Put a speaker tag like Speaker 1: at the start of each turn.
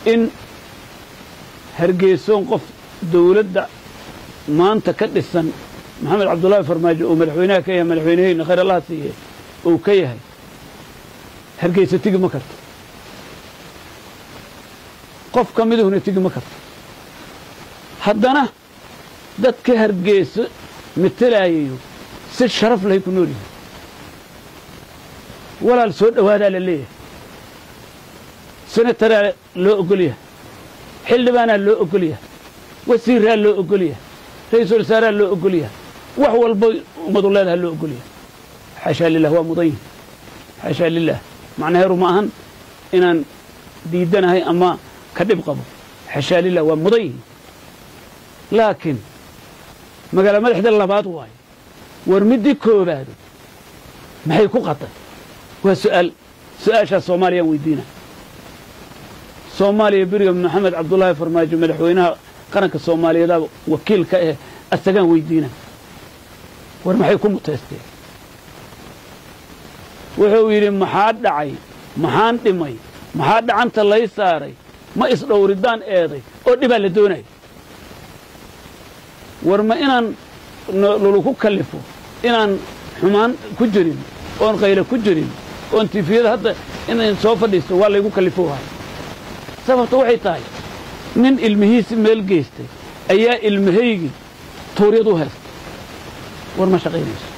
Speaker 1: in hargeysoon qof dawladda maanta ka dhisan maxamed cabdullaahi farmaajo uu madaxweynaha ka yahay madaxweyneheyna khayr allaha siiye uu ka yahay hargeysa tigi ma karto qof ka miduhuna tigi ma karto haddana dadka hargeyso matelayayo si sharaf lahay ku nool yihin walaal soo dhowaadaa la leeyahay senataraa loo ogol yahay xildhibaanaa loo ogol yahay wasiiraa loo ogol yahay ra-iisul wasaaraa loo ogol yahay wax walba ummadu leedaha loo ogol yahay xaashaa lilah waa mudan yihin xaashaa lilah macnaheeru ma ahan inaan diidanahay ama ka dhib qabo xaashaa lilah waa mudan yihin laakiin magaala madaxda labaad waayo war middii koobaado maxay ku qaday waa su'aal su-aashaas soomaaliyaan weydiina soomaaliya beriga maxamed cabdullaahi farmaajo madaxweynaha qaranka soomaaliyeeda wakiilka eh asagaan weydiina war maxay ku muteysteen wuxuu yidhi maxaa dhacay maxaan dhimay maxaa dhacanta lay saaray ma isdhowridaan eeday oo dhibaa la doonaya war ma inaan luluku kallifo inaan xumaan ku jirin oon qayle ku jirin oon tifiyada hadda inayn soo fadhiisto waa laygu kallifo wahay sababta waxay tahay nin ilmihiisi meel geystay ayaa ilmahaygii tuuryad u haystay war ma shaqaynayso